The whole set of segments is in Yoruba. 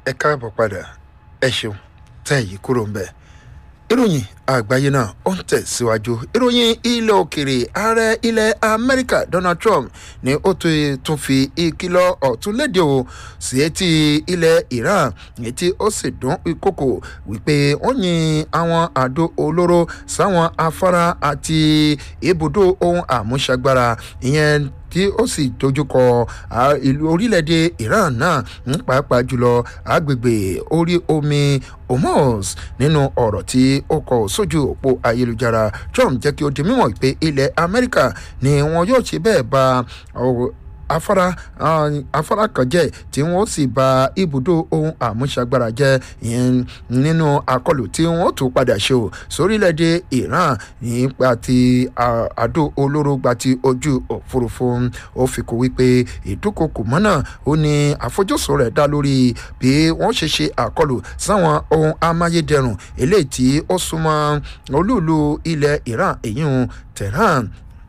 ẹ káàbọ̀ padà ẹ ṣeun tẹ́ èyí kúrò ń bẹ̀. ìròyìn àgbáyé náà ó ń tẹ̀síwájú ìròyìn ilẹ̀ òkèrè ààrẹ ilẹ̀ amẹ́ríkà donald trump ni ó tún fi ìkìlọ̀ ọ̀tún léde o sí etí ilẹ̀ iran etí ó sì dún ìkòkò wípé wọ́n yin àwọn àdó olóró sáwọn afárá àti ibùdó ohun àmúṣagbára ìyẹn tí ó sì dojúkọ ìlú orílẹ̀-èdè iran náà ń pàápàá jùlọ agbègbè orí omi hormuz nínú ọ̀rọ̀ tí ó kọ sójú òpó ayélujára trump jẹ́ kí ó di mímọ̀ pé ilẹ̀ amẹ́ríkà ni wọn yóò ṣe bẹ́ẹ̀ bá afárá afárá kan jẹ́ tí wọ́n sì ba ibùdó ohun àmúṣagbára jẹ́ ìyẹn nínú àkọlù tí wọ́n tún padà ṣe o sórílẹ̀-èdè iran nípa ti àdó olóró gba ti ojú òfurufú ó fi kó wípé ìdúkokò mọ́nà ó ní àfojúsùn rẹ̀ dá lórí bí wọ́n ṣe ṣe àkọlù sáwọn ohun amáyédẹrùn eléyìí tí ó súnmọ́ olúùlú ilẹ̀ iran èyí ń tehran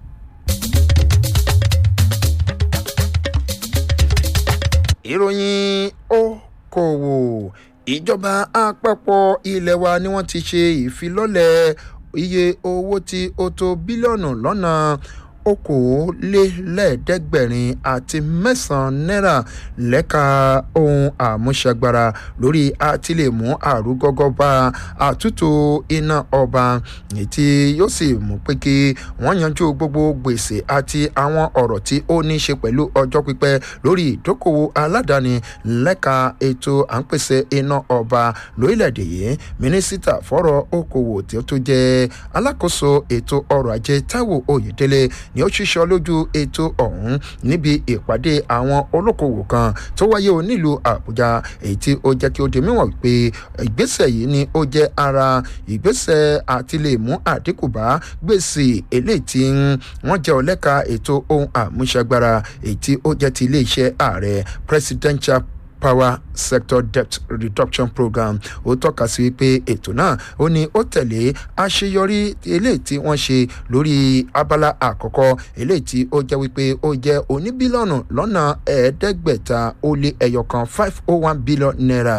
ìròyìn okòwò ìjọba àpapọ̀ ilé wa ni wọ́n ti ṣe ìfilọ́lẹ̀ iye owó tí ó tó bílíọ̀nù lọ́nà okòólélẹ́ẹ̀ẹ́dẹ́gbẹ̀rin àti mẹ́sàn-án náírà lẹ́ka ohun àmúṣagbára lórí àtìlẹ́mú àrúgọ́gọ́ bá àtúntò iná ọba tí yóò sì mú pé kí wọ́n yanjú gbogbo gbèsè àti àwọn ọ̀rọ̀ tí ó ní í ṣe pẹ̀lú ọjọ́ pípẹ́ lórí ìdókòwò aládàáni lẹ́ka ètò à ń pèsè iná ọba lórílẹ̀‐èdè yìí mínísítà fọ́rọ̀ okòwò tí ó tún jẹ́ alákòóso ètò ọrọ̀ ajé táíwò oyèdélé ni ó ṣiṣọ́ lójú ètò ọ̀hún níbi ìpàdé àwọn olókoòwò kan tó wáyé o nílùú àbújá èyí tí ó jẹ́ kí ó di mímọ̀ pé ìgbésẹ̀ yìí ni ó jẹ́ ara ìgbésẹ̀ àti lè mú àdínkù bá gbèsè eléyìí tí wọ́n jẹ́ ọlẹ́ka ètò ohun àmúṣagbára èyí tí ó jẹ́ ti iléeṣẹ́ ààrẹ presidential power sector debt reduction program ó tọ́ka sí wípé ètò náà ó ní ó tẹ̀lé àṣeyọrí eléyìí tí wọ́n ṣe lórí abala àkọ́kọ́ eléyìí tí ó jẹ́ wípé ó jẹ́ oníbílíọ̀nù lọ́nà ẹ̀ẹ́dẹ́gbẹ̀ta ó lé ẹyọkan five oh one billion naira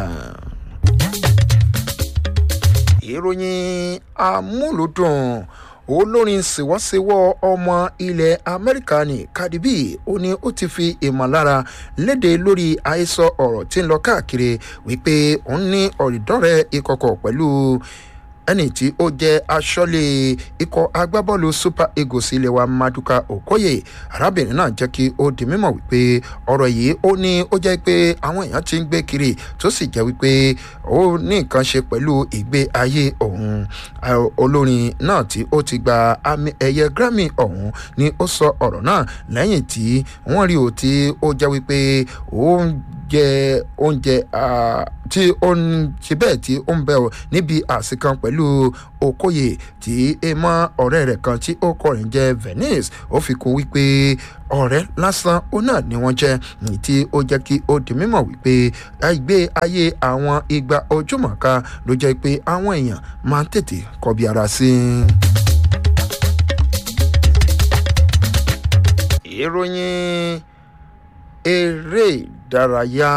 ìròyìn amúlùdùn olórin ṣèwọ́ṣèwọ́ ọmọ ilẹ̀ amẹ́ríkà ní cardi b ó ní ó ti fi ìmọ̀lára léde lórí àhesọ ọ̀rọ̀ tí ń lọ káàkiri wípé òun ní ọ̀rìndọ́rẹ̀ ìkọ̀kọ̀ pẹ̀lú ẹni tí ó jẹ́ aṣọ́lé ikọ̀ agbábọ́ọ̀lù super eagles ilé wa maduka okoye arábìnrin náà jẹ́ kí ó di mímọ̀ wípé ọ̀rọ̀ yìí ó ní ó jẹ́ pé àwọn èèyàn ti ń gbé kiri tó sì jẹ́ wípé ó ní nǹkan ṣe pẹ̀lú ìgbé ayé òun olórin náà tí ó ti gba àmì ẹ̀yẹ grammy ọ̀hún ni ó sọ ọ̀rọ̀ náà lẹ́yìn tí wọ́n rí o tí ó jẹ́ wípé ó ń jẹ oúnjẹ tí ó ń ṣe bẹ́ẹ̀ tí ó ń bẹ̀ ọ́ níbi àsìkan pẹ̀lú okoye tí ẹ mọ ọ̀rẹ́ rẹ̀ kan tí ó kọrin jẹ́ venice ó fi kún wípé ọ̀rẹ́ lásán ó náà ni wọ́n jẹ́ ní tí ó jẹ́ kí ó di mímọ̀ wípé àìgbé ayé àwọn igba ojúmọ̀ká ló jẹ́ pé àwọn èèyàn máa ń tètè kọbi ara sí i. ìròyìn eré ìdárayá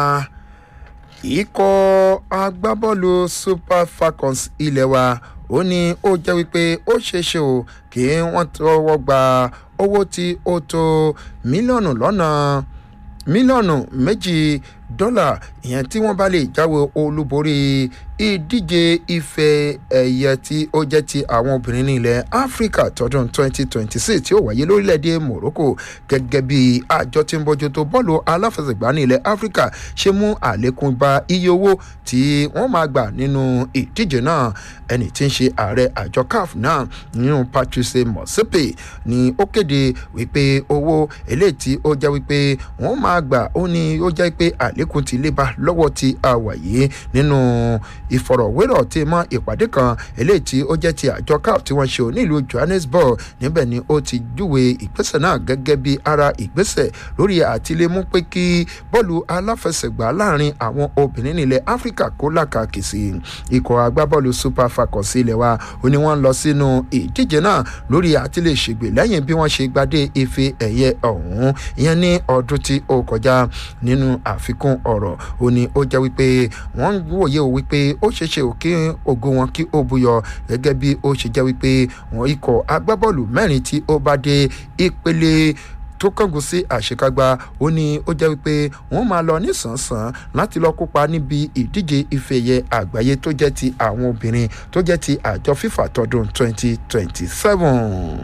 ikọ̀ agbábọ́ọ̀lù super falcons ilé wa ó ní ó jẹ́ wípé ó ṣeéṣe o kí wọ́n tọwọ́ gba owó tí ó tó mílíọ̀nù lọ́nà mílíọ̀nù méjì dọ́là ìyẹn tí wọ́n bá lè jáwé olúborí ìdíje ife ẹ̀yẹ tí ó jẹ́ ti àwọn obìnrin ní ilẹ̀ áfíríkà tọdún 2026 tí ó wáyé lórílẹ̀‐èdè morocco gẹ́gẹ́ bí àjọ tí ń bójú tó bọ́ọ̀lù aláfẹsẹ̀gbá ní ilẹ̀ áfíríkà ṣe mú àlékún bá iye owó tí wọ́n máa gbà nínú ìdíje náà ẹni tí ń ṣe ààrẹ àjọ caf náà nínú patrice motsepe ni ó kéde wípé owó eléyìí tí ó jẹ́ wípé wọ́n máa gbà ó ní ó jẹ́ pé àlékún ti lébà lọ́wọ́ ti àwàyé nínú ìfọ̀rọ̀wérọ̀ tí mọ́ ìpàdé kan eléyìí tí ó jẹ́ ti àjọ caf tí wọ́n ṣe ò nílùú johannesburg níbẹ̀ ni ó ti júwe ìgbésẹ̀ náà gẹ́gẹ́ bí ara ìgbésẹ̀ lórí àtìlémú pé kí bọ́ọ̀lù aláfẹsẹ̀gbá láàrin àwọn obìnrin nílẹ̀ áfíríkà kó làkàkì sí ikọ̀ agbábọ́ọ̀lù super falcons ilẹ̀ wa ó ní wọ́n lọ sínú ìdíje náà lórí àtìlẹ̀ ṣègbè lẹ́yìn bí wọ́n ṣe gbadé ife ẹ̀yẹ ọ̀hún ìyẹn ní ọdún tí ó kọjá nínú àfikún ọ̀rọ̀ ó ní ó jẹ́ wípé wọ́n ń wòye o wípé ó ṣeéṣe ò kí ògo wọn kí ó buyọ gẹ́gẹ́ bí ó ṣe jẹ́ wípé wọ́n ikọ̀ agbábọ́ọ̀lù mẹ́rin tí ó bá dé ìpele tó kángun sí àṣekágbá ó ní ó jẹ́ wípé wọ́n máa lọ nísànsán láti lọ kópa níbi ìdíje ìfẹ̀yẹ àgbáyé tó jẹ́ ti àwọn obìnrin tó jẹ́ ti àjọ fífà tọdún 2027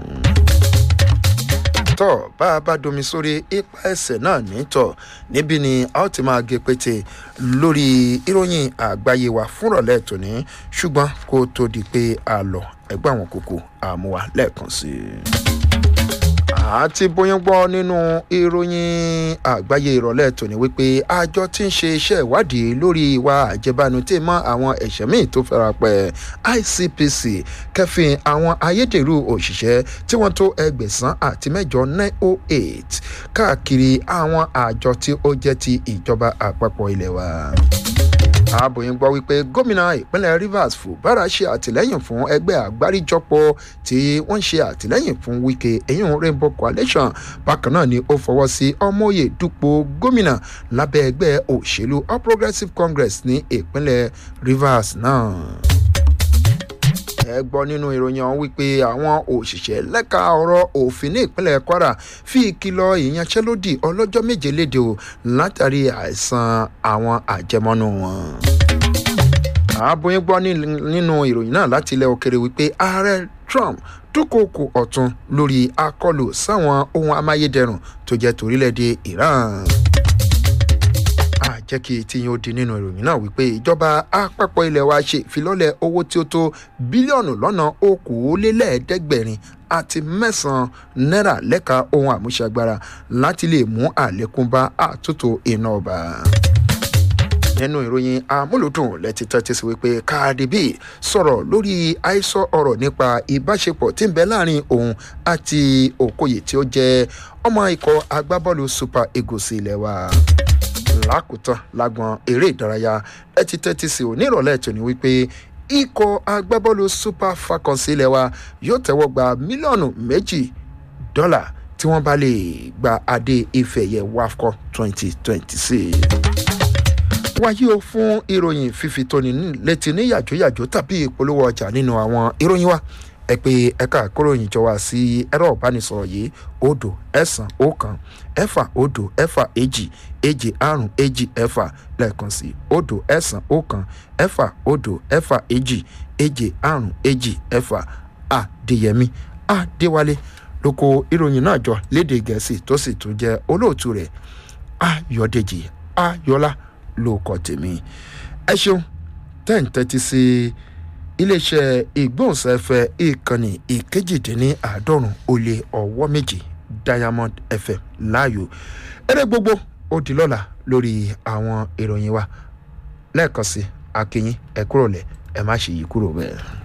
tọ́ bá a bá domi sórí ipa ẹsẹ̀ náà nítọ̀ níbí ni a ó ti máa gé pété lórí ìròyìn àgbáyé wa fúnrọ̀lẹ́ tòní ṣùgbọ́n kó tó di pé a lọ ẹgbẹ́ àwọn kókó àmúwa lẹ́ẹ̀kan sí i àti bóyá gbọ́ nínú ìròyìn àgbáyé ìrọ̀lẹ́ tòní wípé àjọ tí ń ṣe iṣẹ́ ìwádìí lórí ìwà àjẹbánu tí mọ́ àwọn ẹ̀ṣẹ̀ míì tó fẹ́ra pẹ́ icpc kẹfìn àwọn ayédèrú òṣìṣẹ́ tí wọ́n tó ẹgbẹ̀sán àti mẹ́jọ nine oh eight káàkiri àwọn àjọ tí ó jẹ́ ti ìjọba àpapọ̀ ilẹ̀ wa ààbòyìn gbọ́ wípé gómìnà ìpínlẹ̀ rivers fubara ṣe àtìlẹ́yìn fún ẹgbẹ́ àgbáríjọpọ̀ tí wọ́n ṣe àtìlẹ́yìn fún wike eyín rainbow coalition bákan náà ni ó fọwọ́ sí ọmọye dupò gómìnà lábẹ́ ẹgbẹ́ òṣèlú all progressives congress ní ìpínlẹ̀ rivers náà ẹ gbọ́ nínú ìròyìn ọ̀hún wípé àwọn òṣìṣẹ́ lẹ́ka ọ̀rọ̀ òfin ní ìpínlẹ̀ kwara fi ìkìlọ̀ ìyanṣẹ́lódì ọlọ́jọ́ méje léde o látàrí àìsàn àwọn àjẹmọ́nú wọn. àbóyún gbọ́ nínú ìròyìn náà láti ilẹ̀ òkèrè wípé ààrẹ trump dúnkòokò ọ̀tún lórí akọlù sáwọn ohun amáyédẹrùn tó jẹ́ torílẹ̀-èdè iran jẹ́ kí tíyín ó di nínú ìròyìn náà wípé ìjọba àpapọ̀ ilẹ̀ wa ṣe ìfilọ́lẹ̀ owó tí ó tó bílíọ̀nù lọ́nà okòólélẹ́ẹ̀ẹ́dẹ́gbẹ̀rin àti mẹ́sàn-án náírà lẹ́ka ohun àmúṣagbára láti lè mú àlékún bá àtúntò iná ọba nínú ìròyìn amúlùdùn lẹ́tí tẹ́tí sí wípé káàdì b sọ̀rọ̀ lórí àìsọ ọ̀rọ̀ nípa ìbáṣepọ̀ tí ń bẹ láàrin òun àti òkòyè tí ó jẹ́ ọmọ ikọ̀ agbábọ́ọ̀lù super eagles ilẹ̀ wa lákòótán lágbọn eré ìdárayá ẹ ti tẹ́tí sí onírọ̀lẹ́ tòní wípé ikọ̀ agbábọ́ọ̀lù super falcons ilẹ̀ wa yóò tẹ́wọ́ gba mílíọ̀nù méjì dọ́là tí wọ́n bá lè gba adé ìfẹ̀yẹ wafco twenty twenty six wáyé o fún ìròyìn fífi tóni létí ní yàjóyàjó tàbí ìpolówó ọjà nínú àwọn ìròyìn wa ẹ pé ẹ̀ka àkóròyìn jọ wá sí ẹ̀rọ ìbánisọ̀rọ̀ yìí odò ẹ̀sán ọ̀kan ẹ̀fà odò ẹ̀fà èjì èjì àrùn èjì ẹ̀fà lẹ́ẹ̀kan sí odò ẹ̀sán ọ̀kan ẹ̀fà odò ẹ̀fà èjì èjì àrùn èjì ẹ̀fà àdéyẹmí àdéwálé lóko ìròyìn náà jọ léde gẹ̀ẹ́sì tó sì tún jẹ́ olóòtú rẹ̀ ayọ̀dèjì ayọ̀lá ló kọ́ tèmi ẹ ṣeun tẹ́ǹtẹ́tí sí iléeṣẹ́ ìgbóhùnsáfẹ́ ìkànnì ìkejìdínláàádọ́rùn ó lé ọwọ́ méjì diamond fm láàyò eré gbogbo ó di lọ́la lórí àwọn ìròyìn wa lẹ́ẹ̀kan sí akínyìn ẹ kúrò lẹ̀ ẹ má ṣe yí kúrò bẹ́ẹ̀.